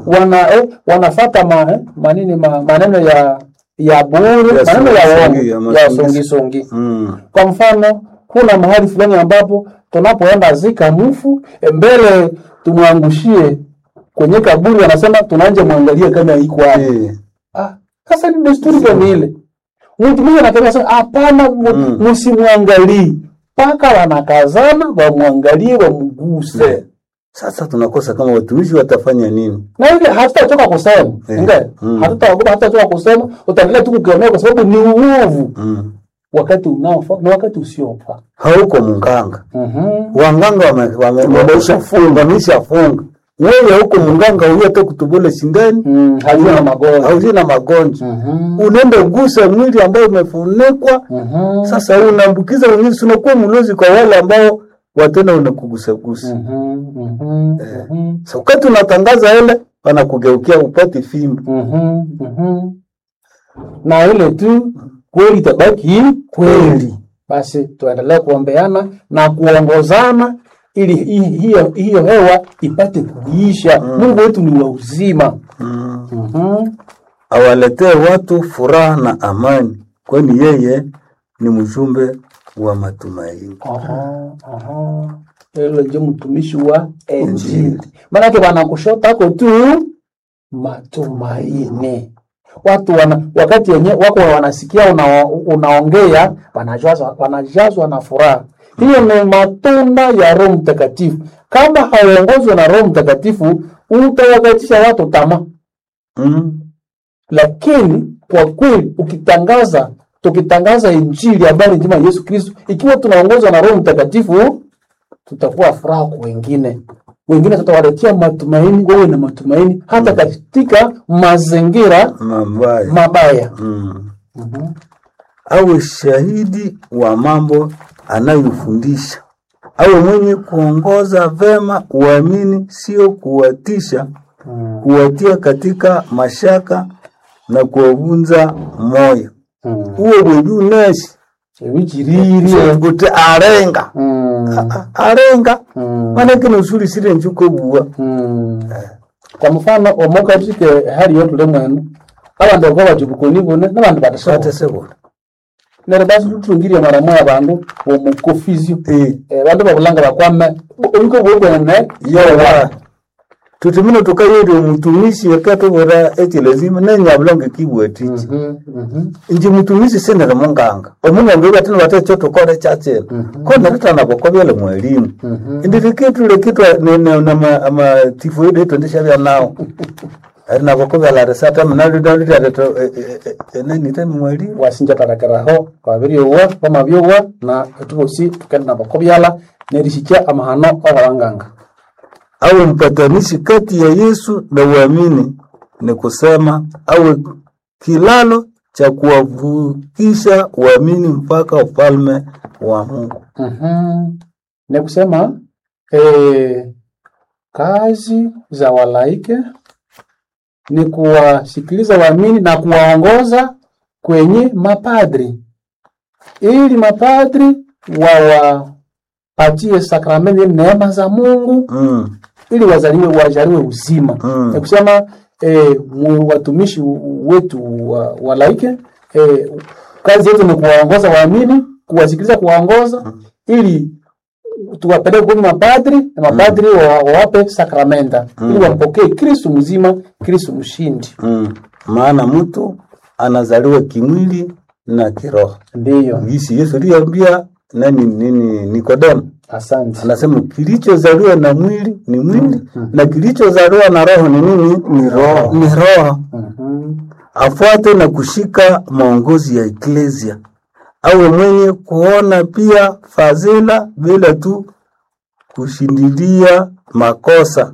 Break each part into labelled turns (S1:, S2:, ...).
S1: wana eh, wanafata ma, eh, manini ma, maneno ya ya bure
S2: Ya
S1: maneno ya
S2: songi-songi, ya
S1: uongo ya
S2: masongi-
S1: songi songi
S2: Mm.
S1: kwa mfano kuna mahali fulani ambapo tunapoenda zika mfu eh, mbele tumwangushie kwenye kaburi wanasema tunaanje mwangalie kama iko hapo
S2: Eh.
S1: Ah, sasa ni desturi gani ile? Mtu mmoja anataka sasa, hapana, mu-
S2: Mm.
S1: msimwangalie mpaka wanakazana wamwangalie, wamguse
S2: Sasa tunakosa kama watumishi watafanya nini?
S1: na ile hatutachoka kusema
S2: Eh.
S1: ingawa
S2: Mm.
S1: hatutaogopa, hatutachoka kusema, utaendelea tu kukemea kwa sababu ni uovu
S2: Mm.
S1: wakati unaofaa na wakati usiofaa.
S2: Hauko munganga,
S1: Mhm.
S2: wanganga wame- wame- wameshafunga, wameshafunga. Wewe huko munganga uyete kutubule shindani
S1: Mm, hajua na magonjwa.
S2: hauzi na magonjwa,
S1: Mhm.
S2: unaenda gusa mwili ambao umefunikwa.
S1: Mhm.
S2: Sasa unaambukiza wengine, si unakuwa mlozi kwa wale ambao watena unakugusagusa.
S1: Mhm. Mhm. Mhm.
S2: Sasa wakati unatangaza ile, wanakugeukia upate fimbo.
S1: Mhm. Mhm. na ile tu kweli itabaki kweli. Basi tuendelee kuombeana na kuongozana ili hi- hiyo hiyo hewa ipate kuisha. Mungu wetu ni wa uzima.
S2: Mm.
S1: Mhm.
S2: awaletee watu furaha na amani, kwani yeye ni mjumbe wa matumaini.
S1: Aha, aha. Ile ndio mtumishi wa Injili. Maanake wanakushotako tu matumaini. Watu wana, wakati wenye wako wanasikia una, unaongea wanajazwa, wanajazwa na furaha. Hiyo ni matunda ya Roho Mtakatifu. Kama hauongozwe na Roho Mtakatifu, utawakatisha watu tamaa.
S2: Mm.
S1: Lakini kwa kweli ukitangaza tukitangaza injili habari njema ya Yesu Kristo, ikiwa tunaongozwa na Roho Mtakatifu, tutakuwa furaha kwa wengine. Wengine tutawaletea matumaini, wawe na matumaini hata katika mazingira
S2: Mabaya.
S1: mabaya.
S2: Mm.
S1: Mhm.
S2: Awe shahidi wa mambo anayofundisha, awe mwenye kuongoza vema uamini, sio kuwatisha,
S1: Mm.
S2: kuwatia katika mashaka na kuwavunza moyo.
S1: Mm.
S2: Uwe bweju nesi
S1: Ebikiririe.
S2: kuti arenga
S1: Mm.
S2: A- arenga
S1: Mm.
S2: manake nosuri sire njuko bua
S1: Mm. kwa mfano omukatike hali yotule mwenu abandu bako bajibukoni bune nabandu badasaba
S2: atesebona
S1: nere basi tutungirie mara moya bandu bomukofizio
S2: eh
S1: Eh, bandu babulanga bakwame oliko bwobwene
S2: yawa tutumino tukayiri omutumisi wakatobora eki lazima nenyabulonge kibwatichi inji mutumisi sinere munganga omunganga ibatini batecho tukore chachela koneretana bokobyele mwalimu indirikitule kitwa amatifoidi etondeshabya nawo ari nabokobyala risata mnalidalitareto enenitemi mwalimu
S1: wasinja tarakeraho babiriowa bamabyowa na etubosi tukenda nabakobyala nerisikia amahano ababanganga
S2: awe mpatanishi kati ya Yesu na uamini, ni kusema awe kilalo cha kuwavukisha uamini mpaka ufalme wa Mungu.
S1: Mhm. ni kusema eh, kazi za walaike ni kuwasikiliza waamini na kuwaongoza kwenye mapadri ili mapadri wawapatie sakramenti neema za Mungu
S2: Mm,
S1: ili wazaliwe wajaliwe uzima
S2: Mm.
S1: ni kusema eh, mu- watumishi wetu wa, wa laike eh, kazi yetu ni kuwaongoza waamini kuwasikiliza kuwaongoza ili tuwapeleke kwenye mapadri na mapadri wa- wawape sakramenta ili wampokee kristu mzima kristu mshindi
S2: mm. Maana mtu anazaliwa kimwili na kiroho.
S1: ndiyo
S2: Gisi Yesu aliambia nani nini Nikodemo,
S1: asante
S2: anasema kilichozaliwa na mwili ni mwili na kilichozaliwa na roho ni nini? Ni roho, ni roho.
S1: Mhm.
S2: afuate na kushika maongozi ya eklesia, awe mwenye kuona pia fadhila bila tu kushindilia makosa,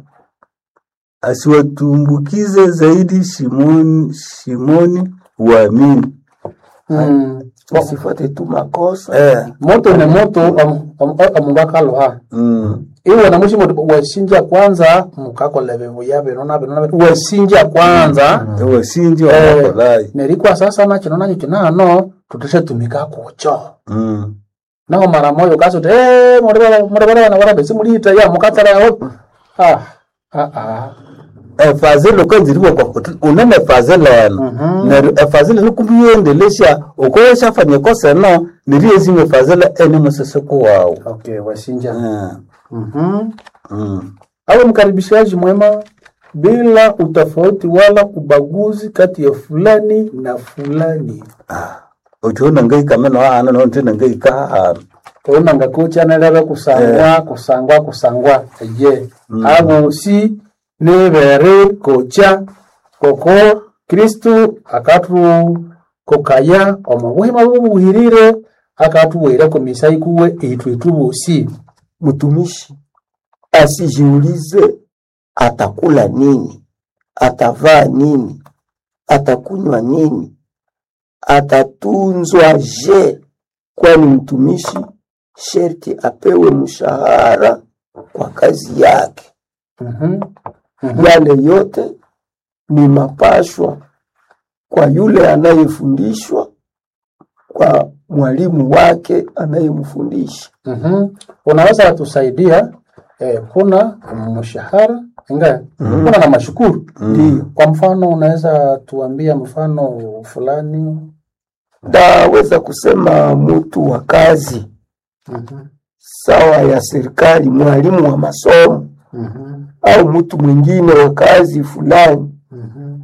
S2: asiwatumbukize zaidi shimoni, shimoni uamini,
S1: Mm.
S2: asifuate tu makosa eh.
S1: moto ni moto amungakaloha
S2: mm.
S1: iwe na mushi moto wasinja kwanza mukakola buya binona binona wasinja kwanza
S2: Ewe sinji
S1: Eh,
S2: wanakolai
S1: nerikwa sasa nakino nakyo kinano tuteshatumika kucho
S2: mm.
S1: naho mara moyo kasuti muri bana bara besi mulita ya mukatsara yaho ah ah ah
S2: efazile ukanziriwa kwa kuti unene efazile eno
S1: Mhm.
S2: neryo efazile nikumbiyendelesha ukoyeshafanya kosa eno niriyezimwe efazile ene musisiku wawu
S1: Okay, wasinja.
S2: Eh,
S1: Mhm.
S2: mm.
S1: Awe mkaribishaji mwema bila utofauti wala ubaguzi kati ya fulani na fulani.
S2: uchiona ngaikameno ahana nontina ngaika ahana
S1: Tona ngakuchanelebe kusangwa kusangwa kusangwa je abo si nebere kocha koko Kristu akatu kokaya omu buhima bubuhirire akatuwera komisa ikuwe itwe tubusi
S3: mtumishi asijiulize atakula nini, atavaa nini, atakunywa nini, atatunzwa je, kwani mtumishi sherti apewe mshahara kwa kazi yake.
S1: Mhm. Mhm.
S3: Yale yote ni mapashwa kwa yule anayefundishwa, kwa mwalimu wake anayemfundisha.
S1: Mhm. Unaweza tusaidia eh, kuna mshahara inga kuna na mashukuru
S3: Ndiyo.
S1: Kwa mfano unaweza tuambia mfano fulani?
S3: Ndaweza kusema mtu wa kazi
S1: Mhm.
S3: sawa ya serikali, mwalimu wa masomo
S1: Mhm.
S3: au mtu mwingine wa kazi fulani
S1: Mhm.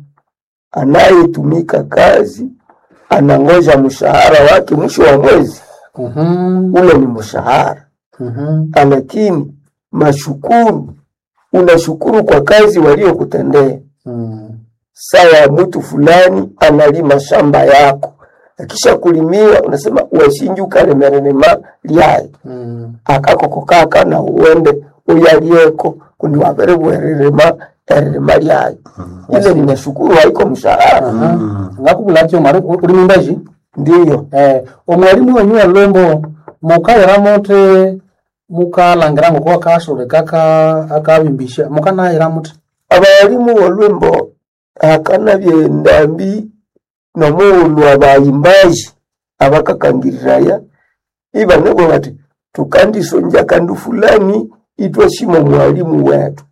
S3: anayetumika kazi, anangoja mshahara wake mwisho wa mwezi,
S1: Mhm.
S3: ule ni mshahara.
S1: Mhm.
S3: Lakini mashukuru, unashukuru kwa kazi waliokutendea.
S1: Mhm.
S3: Sawa, mtu fulani analima shamba yako, akisha kulimia unasema washinju kalemerenema lyaye
S1: Mhm.
S3: akakokokaka na uwende uyalieko kundi wavere bwererema eririma lyayo ile ni mashukuru haiko mshahara
S1: Aha. ngakubulakyo mari uri mimbaji
S3: ndiyo
S1: eh omwalimu wenyu alombo mukayira muti mukalangira ngoko akashure kaka akabimbisha mukanayira muti
S3: abalimu olwembo akana byendambi nomuulu abayimbaji abakakangiriraya ibanebo bati tukandisonja kandu fulani itwashima mwalimu wetu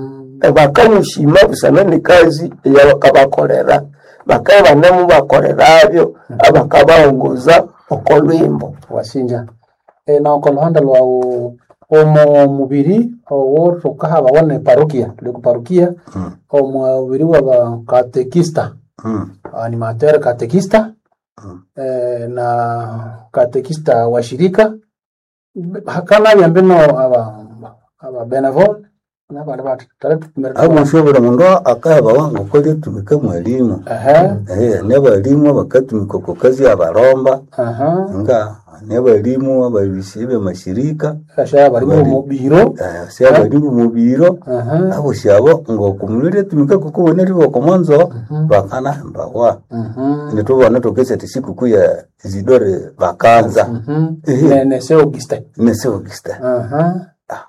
S3: bakamushima busana ne kazi eyabakabakolera bakaye banemu bakolerabyo abakabaongoza okolwimbo
S1: wasinja e, na kwa luhanda lwawu omo mubiri owo tukahaba wane parokia tuli ku parokia omubiri waba katekista
S2: Mm.
S1: animateur katekista eh, na katekista wa shirika hakana byambino aba aba benevol nabandi bati tare tukumere
S2: abushobora mundu akaheba wangu kolya tumika mwalimu
S1: ehe
S2: Eh, nebalimu abakatumika oko kazi abalomba
S1: aha
S2: nga nebalimu ababisi bemashirika
S1: kasha bari mu mubiro
S2: eh, si abalimu mubiro
S1: aha
S2: abo syabo ngokumulire tumika kukuboneri bokomonzo bakanahembawa
S1: mhm
S2: nitubona tokesa ti sikukuu ya zidore bakanza
S1: mhm
S2: Ehe.
S1: ne ne se auguste
S2: neseogista
S1: aha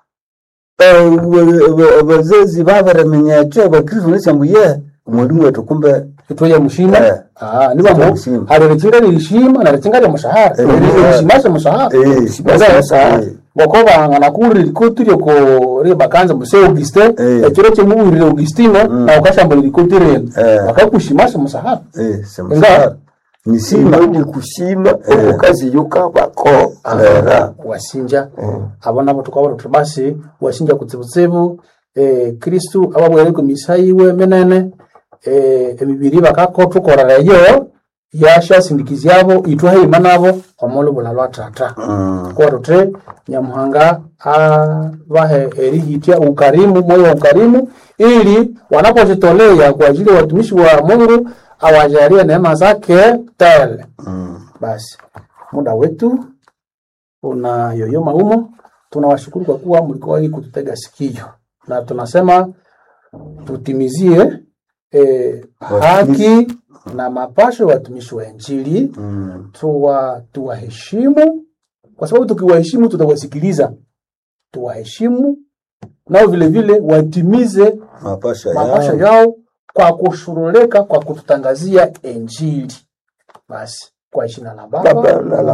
S2: abazazi babaramenyacho abakristu nesyambuye mwalimu wetu kumbe
S1: itoya mushima
S2: Eh.
S1: ah niba
S2: Itoya
S1: mu
S2: mushima.
S1: hari rikinga lishima na rikinga lya mushahara
S2: Eh.
S1: rishimashe mushahara
S2: Eh,
S3: Mushahara.
S2: eh,
S1: ngoko bangana kuri rikotire ko ri bakanza muse Auguste
S2: Eh.
S1: ekiro kye muburire Augustino na ukashambura rikotire
S2: Eh.
S1: bakakushimasha musahara
S2: eh, semushahara nisima
S3: ni kushima omukazi yukabakolera
S1: wasinja abo nabo tukabona tuti basi wasinja kutsibutsibu eh, kristu ababwere ku misa yiwe menene eh, emibiri bakakotukorereyo yashasindikizyabo itwahima nabo omolo bulalwa tata
S2: Mm.
S1: kwa tuti nyamuhanga abahe erihitya ukarimu moyo wa ukarimu ili wanapojitolea kwa ajili ya watumishi wa mungu awajalie neema zake tele
S2: Mm.
S1: basi muda wetu una yoyoma humo. Tunawashukuru kwa kuwa mlikuwa hii kututega sikio, na tunasema tutimizie eh, haki na mapasho ya watumishi wa Injili,
S2: Mm.
S1: tuwa tuwaheshimu, kwa sababu tukiwaheshimu tutawasikiliza. Tuwaheshimu nao vile vile watimize
S2: mapasha
S1: mapasho
S2: yao
S1: yao kwa kushurulika kwa kututangazia Injili. Basi kwa jina la Baba
S3: baba na la